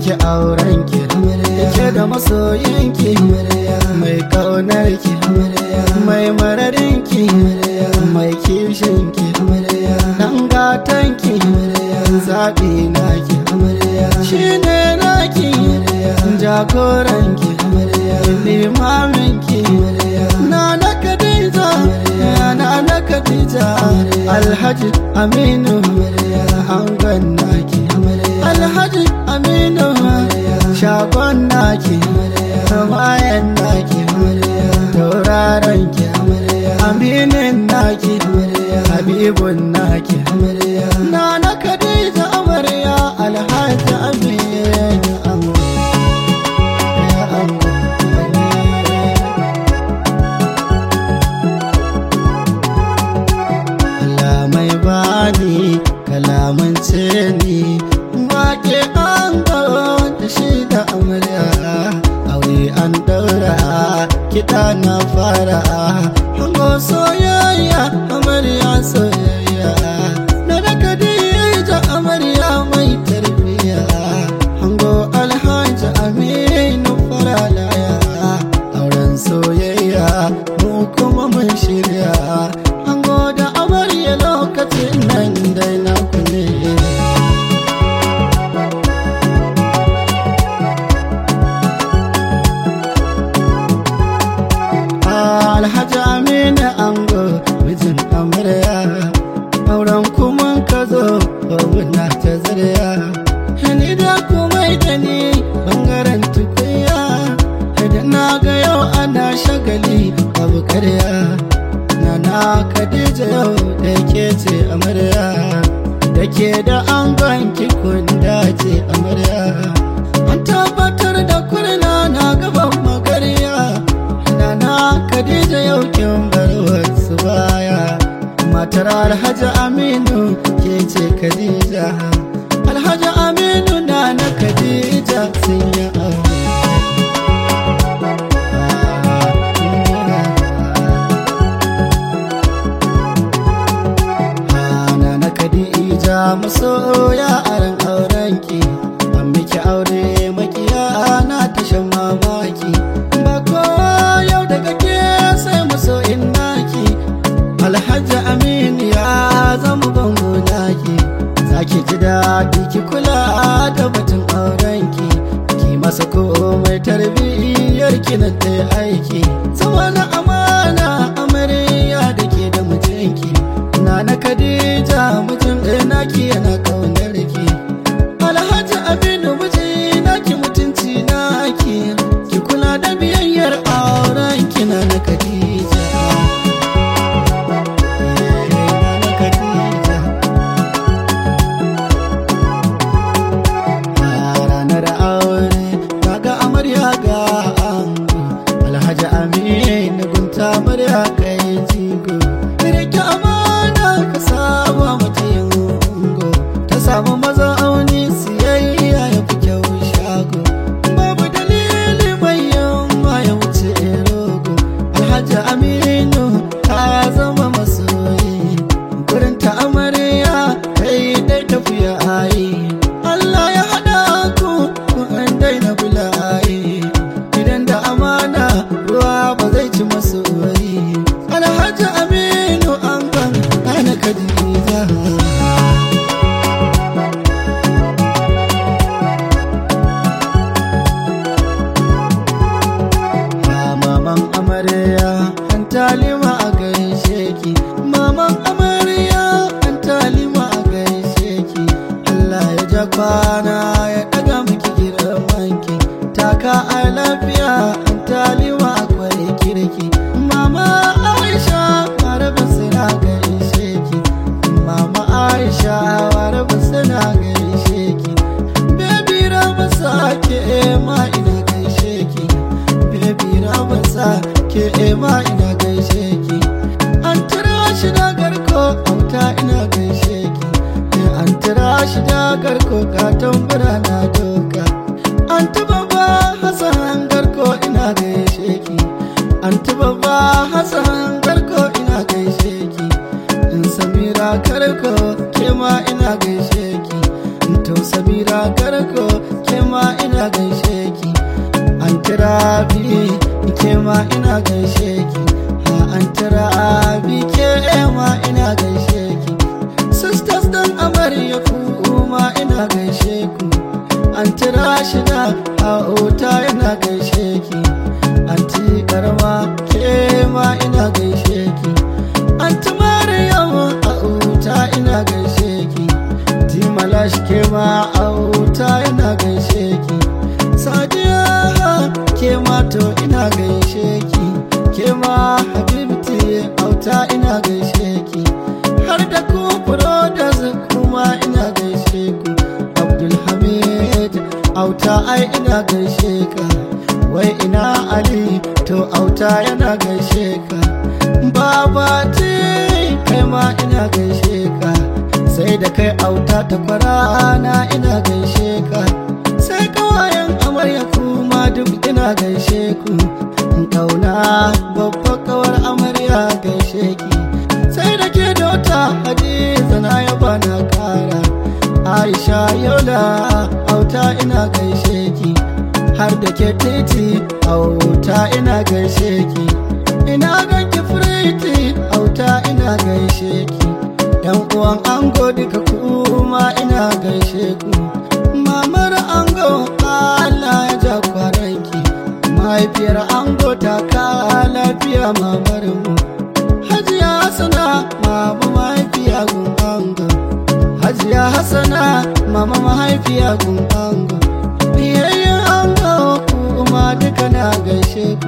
miki auren ki ke da masoyin ki mai kaunar ki mai mararin ki mai kishin ki dan gatan ki zaɓi na ki shi ne na ki jagoran ki limamin ki na na Khadija na na Khadija Alhaji Aminu angon naki Alhaji Aminu shagon naki bayan naki tauraron ki aminin naki habibun naki na na Khadija amarya Alhaji Aminu angon ya angon kalamai bani kalamance ni wake an da shi da amarya aure an daura kiɗa na fara hango soyayya amarya soyayya na daga da amarya mai tarbiya hango alhaji aminu faralaya auren soyayya mu kuma mun shirya hango da amarya lokacin nan dai na kule alhaji aminu ango mijin amarya auren kuma ka zo na ta zarya ni da kuma da ni bangaren tukunya da na ga yau ana shagali abu karya Nana Khadija yau da ke ce amarya da ke da angon kikun dace amarya an tabbatar da kurna na gaban magarya Nana Khadija yau kin bar wasu baya matar Alhaji Aminu ke ce Khadija Alhaji Aminu na na Khadija sun yi aure Hana na Khadija masoya aran aurenki an miki aure makiya na tashin mamaki ba kowa yau daga ke sai masoyin naki Alhaji Aminu ya zama bango naki zaki ji daɗi ki kula da batun aurenki ki masa komai tarbiyyar ki na ta aiki zama na amana amarya da ke da mijinki na na Khadija mijin ɗaya naki yana ƙaunar ki Alhaji Aminu miji naki mutunci naki ki kula da biyayyar auren ki na na Khadija Na na Khadija A ranar aure kaga amarya ga ango alhaji aminu gunta amarya kai jigo rike amana ka saba mata yin ungo ta samu maza auni siyayya ya fi kyau shago babu dalili mai yamma ya wuce rogo alhaji aminu ta zama masoyi gurin ta amarya kai dai tafiya ayi Allah ya haɗa ku kun daina bula'i idan da amana ruwa ba zai ci masu wari alhaji aminu an ban ana kadija maman amarya an talima a gaishe ki maman amarya an talima a gaishe ki Allah ya ja kwana ya daga miki girmanki taka a lafiya an talima akwai kirki mama aisha maraba suna gaishe ki mama aisha maraba suna gaishe ki baby ramasa ke ma ina gaishe ki baby ramasa ke ma ina gaishe ki an tira shi da garko auta ina gaishe ki Eh, an tira shi da garko ka tambura na doka an tuba ba hasan garko ina gaishe ki an tuba ba hasan garko ina gaishe ki in samira karko ke ma ina gaishe ki in to samira karko ke ma ina gaishe ki an tirabi ke ma ina gaishe ki ha an tirabi ke ma ina gaishe ki sisters dan amarya ku ma ina gaishe ku an tira shida a ota ina gaishe ki anti karma ke ma ina gaishe ki anti maryam a ota ina gaishe ki timalash ke ma a ota ina gaishe ki sadiya ke ma to ina gaishe ki ke ma habibti auta ina gaishe ki har da ku brothers kuma ina gaishe ku abdulhamid auta ai ina gaishe ka wai ina ali to auta yana gaishe ka baba ti kai ma ina gaishe ka sai da kai auta ta kwarana ina gaishe ka sai kawayen amarya kuma duk ina gaishe ku kauna babbar kawar amarya gaishe ki sai da ke dota hadiza na yaba na kara aisha yola auta ina gaishe ki har da ke titi auta ina gaishe ki ina ganki firiti auta ina gaishe ki yan uwan ango duka kuma ina gaishe ku mamar ango Allah ya ja kwaranki mahaifiyar ango ta ka lafiya mamar mu hajiya hasana mama mahaifiya gun ango hajiya hasana mama mahaifiya gun ango biyayyen ango kuma duka na gaishe ku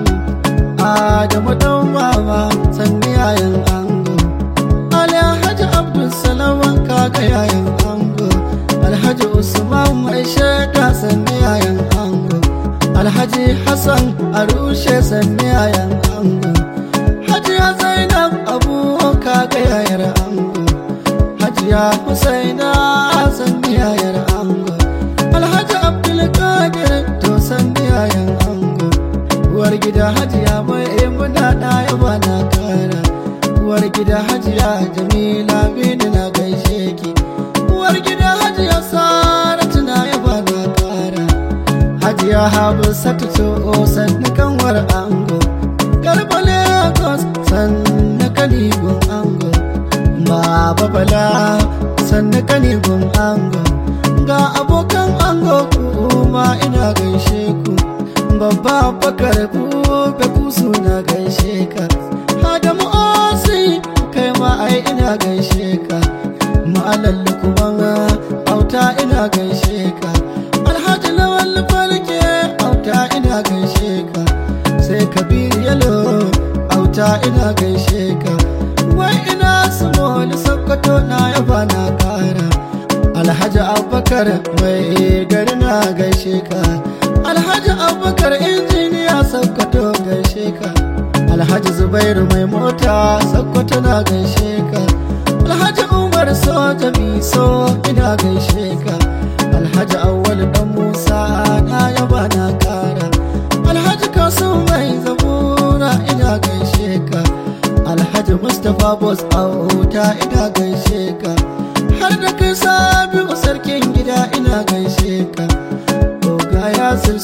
adamu dan mama sanni yayan ango alhaji abdulsalaman kaga yayan ango alhaji usman mai shaida sanni yayan ango alhaji hassan arushe sanni yayan ango hajiya zainab abu kaga yayar ango hajiya husaina sanni yayar ango alhaji abdulkadir to sanni yayan ango uwar gida hajiya mai muna ɗaya ba na kara uwar gida hajiya jamila bini na gaishe ki uwar gida hajiya saratu na yaba na kara hajiya habu satu to sannu kanwar ango garba lagos sannu kanigun ango baba bala sannu kanigun ango ga abokan ango kuma ina gaishe ku babba bakar bube kusu na gaishe ka Adamu Osi kai ma ai ina gaishe ka Ma'alallu kuma auta ina gaishe ka Alhaji Lawal Falke auta ina gaishe ka Sai Kabir Yalo auta ina gaishe ka Wai ina Small Sokoto na yaba na kara Alhaji Abubakar mai gari na gaishe ka Alhaji Abubakar injiniya Sokoto gaishe ka Alhaji Zubairu mai mota Sokoto na gaishe ka Alhaji Umar soja miso ina gaishe ka Alhaji Awwal dan Musa na yaba na kara Alhaji Kasu mai zabura ina gaishe ka Alhaji Mustapha Bos Auta ina gaishe ka Har da kai Sabiu sarkin gida ina gaishe ka Oga Yasir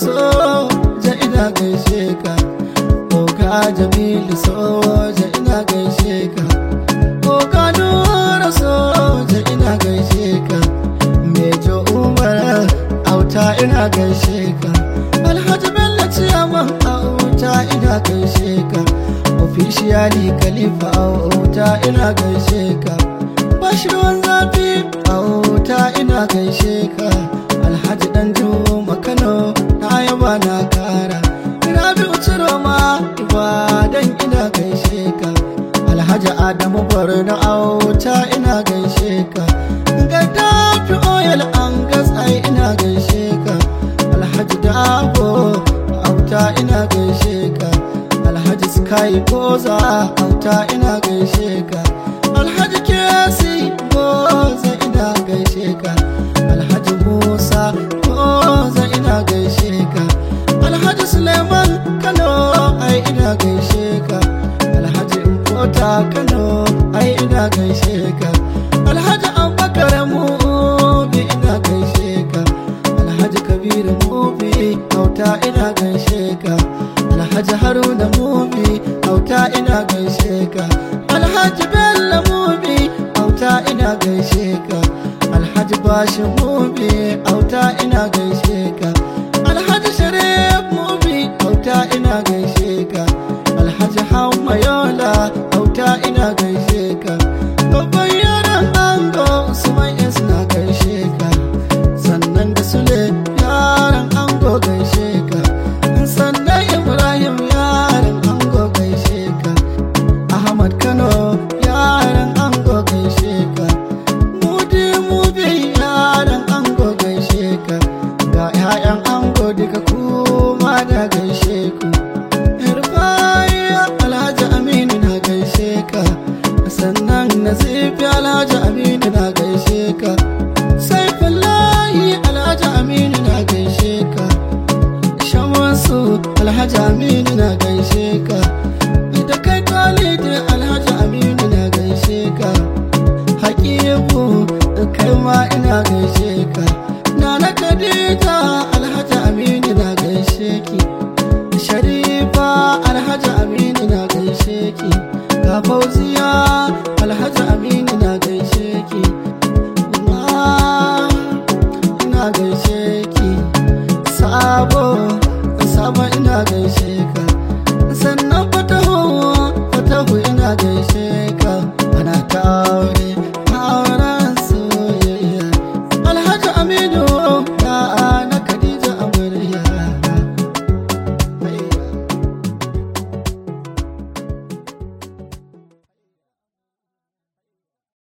soja ina gaishe ka Oga Jamilu soja ina gaishe ka Oga Nura soja ina gaishe ka Mejo Umar auta ina gaishe ka Alhaji Bello Ciyaman auta ina gaishe ka Officially Khalifa auta ina gaishe ka Bashirwan zafi auta ina gaishe ka Alhaji Danjuma Kano na yaba na kara Rabi Uciroma Ibadan ina gaishe ka Alhaji Adamu Borno auta ina gaishe ka Gaddafi Oil an gas ai ina gaishe ka Alhaji Dabo auta ina gaishe ka Alhaji Sky Goza auta ina gaishe ka Alhaji Kesi Goza ina gaishe ka Alhaji Musa Goza ina gaishe ka Alhaji Suleiman Kano ai ina gaishe ka Alhaji Nkota Kano ai ina gaishe ka Alhaji Abubakar Mubi ina gaishe ka Alhaji Kabiru kabiru mubi auta ina gaishe ka alhaji haruna mubi auta ina gaishe ka alhaji bello mubi auta ina gaishe ka alhaji bashi mubi auta ina gaishe ka alhaji sharif mubi auta ina gaishe ka alhaji hamma yola auta ina gaishe ka babban yaran ango usman na gaishe ka sannan da sule yaran ango gaishe ka sannan ibrahim yaran ango gaishe ka ahmad kano yaran ango gaishe ka mudi mubi yaran ango gaishe ka ga 'ya'yan ango duka kuma da gaishe ku Rufaiya Alhaji Aminu na gaishe ka sannan Nazifi Alhaji Aminu na gaishe ka Saifullahi Alhaji Aminu na gaishe ka Shamansu Alhaji Aminu na gaishe